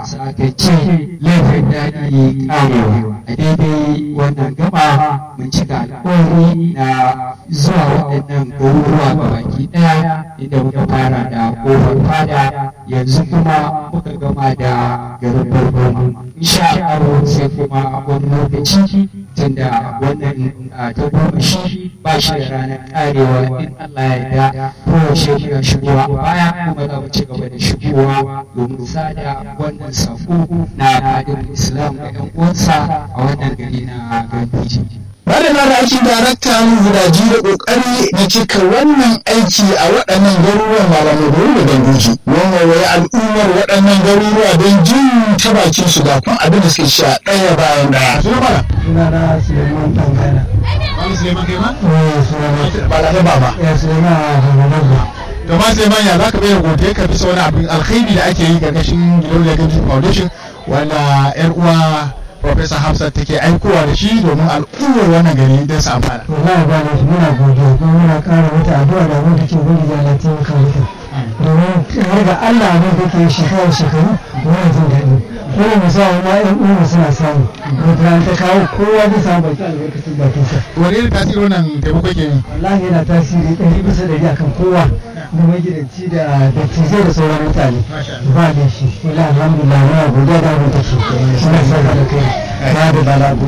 saka ce laifin daɗi ƙarewa a daidai wannan gaba mun cika alƙawari na zuwa waɗannan garuruwa ga baki ɗaya inda muka fara da ƙofar fada yanzu kuma muka gama da garin barbaru insha Allah sai kuma a wani lokaci tunda wannan ta goma shi ba shi da ranar karewa in Allah ya yarda kowace muna shigowa a baya kuma za mu ci gaba da shigowa domin sada wannan sako na fadin Islam ga 'yan uwansa a wannan gari na Gambiji. Madana da ake daraktan gudaji da kokari na cika wannan aiki a waɗannan garuruwan malamai da ganduji. Wannan wai al'ummar waɗannan garuruwa don jin ta bakin su ga kun abin da suke sha ɗaya bayan ɗaya. Suna mana? Suna na Suleiman Tangana. Wani Suleiman kai ma? Eh, Suleiman. Ba da ba ba. Ya Suleiman Hamadu. To ma Suleiman ya za ka bayyana godiya ka bisa wani abin alkhairi da ake yi ƙarƙashin Gidauniyar Ganduji Foundation wanda 'yar uwa Profesa Hafsat take aikowa da shi domin al'ummar wannan gari don su amfana. Wallahi ba da shi muna godiya kuma muna ƙara mata addu'a da abin da ke gudu da Allah taimaka mata. Domin har ga Allah abin da ke shekaru shekaru muna jin daɗi. Kuma mu sa wani ƴan uwa suna samu. Wata ta kawo kowa zai samu baki albarkacin bakinsa. Wani irin tasiri wannan taimako ke yi? Wallahi yana tasiri ɗari bisa ɗari akan kowa. Da magidanci da dattijai da sauran mutane. Ba da shi. Wallahi alhamdulillah muna godiya da abin da ke. Muna sa da kai. Ba da balagu.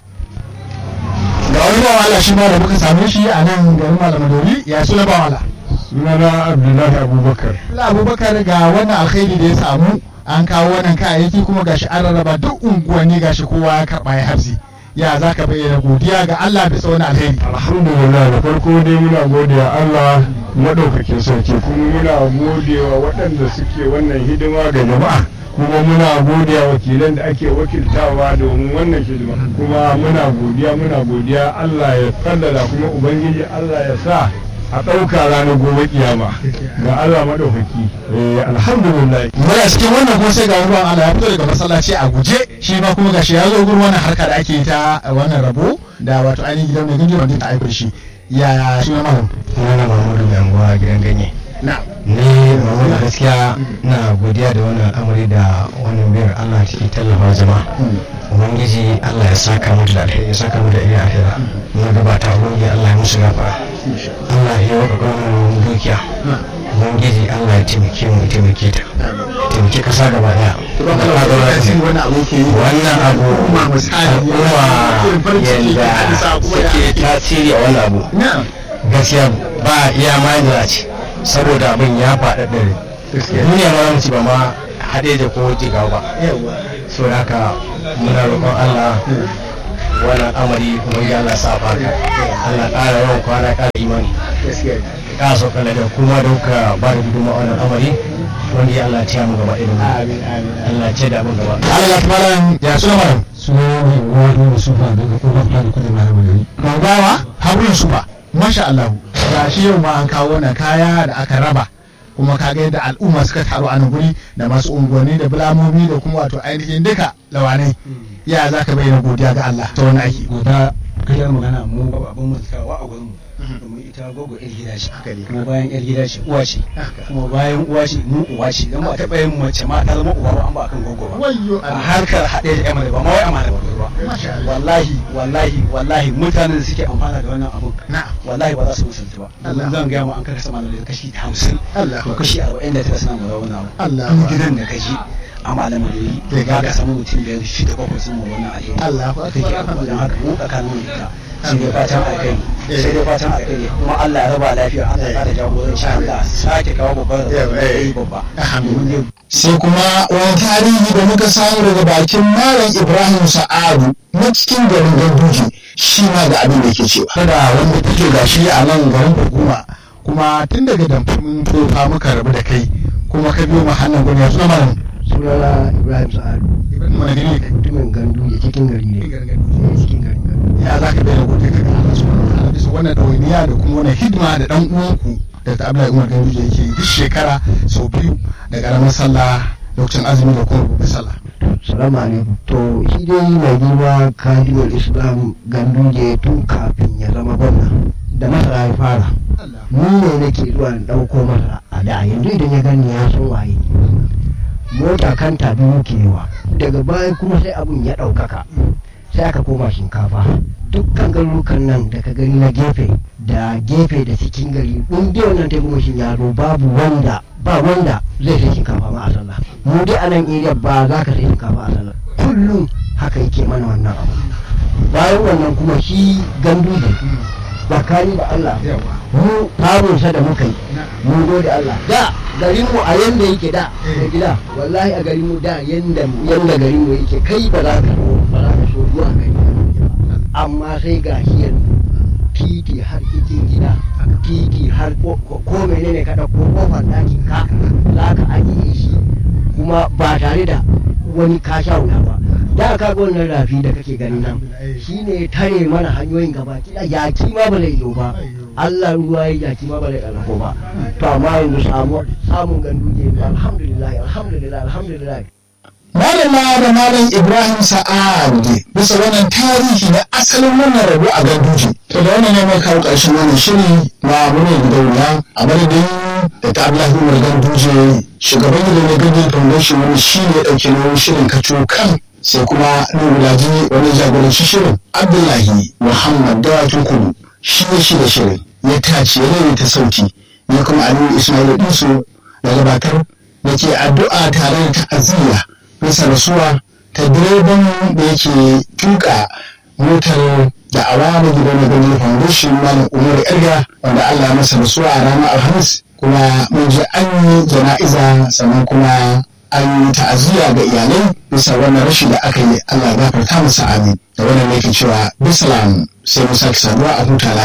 Ga wani bawa Allah shi ma da muka same shi a nan garin Malamadori ya suna bawa Allah. sunana abdullahi abubakar Allah Abubakar ga wannan alkhairi da ya samu an kawo wannan kayayyaki kuma gashi an rarraba duk unguwanni gashi kowa ya karɓa ya hafsi. Ya za ka bayyana godiya ga Allah bisa wani alheri. alhamdulillah da farko dai muna godiya allah maɗaukakin sarki kuma muna godewa waɗanda suke wannan hidima ga jama'a kuma muna godiya wakilan da ake wakiltawa domin wannan hidima kuma muna godiya muna godiya allah ya kallala kuma ubangiji allah ya sa a ɗauka ranar gobe kiyama ga allah maɗaukaki Eh, alhamdulillah Muna cikin wannan kuma sai ga wani bawan Allah ya fito daga masallaci a guje shi ma kuma gashi ya zo gurin wannan harka da ake yi ta wannan rabo da wato ainihin gidan mai gajiyar wanda ta aiko shi. Ya suna mahim. sunana Muhammadu mai anguwa gidan ganye Na. ni Muhammadu gaskiya na godiya da wannan al'amari da wannan biyar Allah take tallafa jama'a ubangiji Allah ya saka mu da alheri ya saka mu da iya alheri na gabata ubangiji Allah ya musu gafara Allah ya waka gwamnan dukiya ubangiji Allah ya taimake mu ya taimake ta ya taimake kasa gaba daya wani abu ke yi. wannan abu Al'umma misali irin farin ciki da yadda hadisa kuma suke ya tasiri a wannan abu Na. gaskiya ba iya ma ce saboda abin ya faɗa ɗari duniya ma zamu ci ba ma haɗe da ko jigawa ba Yawa. so da haka muna roƙon Allah wannan amari kuma ya Allah sa baka Allah ƙara yawan kwana ƙara imani Gaskiya. ƙara sauka da kuma da kuka ba da gudunmawa wannan amari wanda ya Allah ya mu gaba ɗaya Amin amin. Allah ya ce da abin gaba Allah ya malam ya suna malam. Suna ne wani musufa daga kofar fadi kudin malamai. Gaugawa Harun Suba. Masha Allah. Ga shi yau ma an kawo wannan kaya da aka raba. kuma ka ga yadda al'umma suka taru a nan guri da masu unguwanni da bulamomi da kuma wato ainihin duka lawanai ya za ka bayyana godiya ga Allah ta wani aiki guda kayar magana mu ba abin mutakawa a gurin mu domin ita gogo yar gida ce kuma bayan yar gida ce uwa ce kuma bayan uwa ce mu uwa ce dan ba taɓa yin mace ma ta zama uwa ba an ba akan gogo ba wayyo a harkar haɗe da yamma ba ma wai amana ba ruwa wallahi wallahi wallahi mutanen da suke amfana da wannan abun na'am wallahi ba za su musulta ba domin zan gaya mu an kasa mana da kashi hamsin Allah to kashi arba'in da tara suna mu wannan abu Allah duk gidan da kaji a malamin da yi to ga ka samu mutum biyar shida bakwai sun mu wannan alheri Allah take abu don haka mu tsakanin mu da ita sai dai fatan alkai sai dai fatan alkai kuma Allah ya raba lafiya Allah ya kara jagoranci Allah sake kawo babban rabo da yi babba domin zai sai kuma wani tarihi da muka samu daga bakin malam ibrahim sa'adu na cikin garin ganduji shi ma da abin da ke cewa da wanda take gashi a nan garin hukuma kuma tun daga damfamin tofa muka rabu da kai kuma ka biyo mu hannun gwani ya suna malam Sunana Ibrahim Sa'adu. ibrahim wani gani ne kai Mutumin gandu ya cikin gari ne. Cikin gari gandu. ya za ka bayyana godiya ka ga Allah subhanahu wa ta'ala bisa wannan ɗawainiya da kuma wannan hidima da ɗan uwanku da ta Abdullahi Umar Ganduje yake yi duk shekara sau biyu da ƙaramin sallah lokacin azumi da kuma babbar sallah Salamu alaikum. To shi dai mai girma kadiyar Islam ganduje tun kafin ya zama gwamna. Da masara ya fara. Ni ne nake zuwa in ɗauko masa a da yanzu idan ya gani ya san waye. mota kanta biyu ke yawa daga baya kuma sai abun ya ɗaukaka sai aka koma shinkafa dukkan garurukan nan da ka gani na gefe da gefe da cikin gari in dai wannan ta goma yaro babu wanda ba wanda zai sai shinkafa ma a sallah mu dai a nan area ba za ka sai shinkafa a sallah kullum haka yake mana wannan abu bayan wannan kuma shi gandu da tsakani da Allah mu samunsa da muka yi mun gode Allah da garinmu a yanda yake da da gida wallahi a garinmu da yanda yanda garinmu yake kai ba za ka so ba za ka so zuwa gari amma sai ga shi yanzu titi har cikin gida titi har ko ko menene ka dauko kofar ɗakin ka za ka ajiye shi kuma ba tare da wani ka sha wuya ba da ka ga wannan rafi da kake gani nan shine tare mana hanyoyin gaba kida yaki ma ba zai zo ba Allah ruwa ya yaki ma ba zai ƙarfo ba to amma yanzu samu samun ganduje alhamdulillah alhamdulillah alhamdulillah Malama da Malam Ibrahim Sa'ad bisa wannan tarihi na asalin wannan rabo a Ganduje. To da wannan ne mai kawo ƙarshen wannan shiri na mune gidauniya a madadin da ta Abdullahi Umar Ganduje shugaban gidan Ganduje Foundation wani shi ne ɗauke nauyin shirin kaco kan sai kuma Nuhu Laji wani jagoranci shirin Abdullahi Muhammad Dawakin Kudu shi ne shi da shirin ya tace ya ta sauti ya kuma Aliyu Ismail Dinsu da gabatar da ke addu'a tare da ta'aziyya bisa rasuwa ta direban da yake tuka motar da awa da gidan na gani foundation malam umar yarga wanda allah masa rasuwa a ranar alhamis kuma mun je an yi jana'iza sannan kuma an yi ta'aziyya ga iyalai bisa wannan rashi da aka yi allah gafarta masa amin da wannan ne ke cewa bisalam sai mu sake saduwa a huta lafiya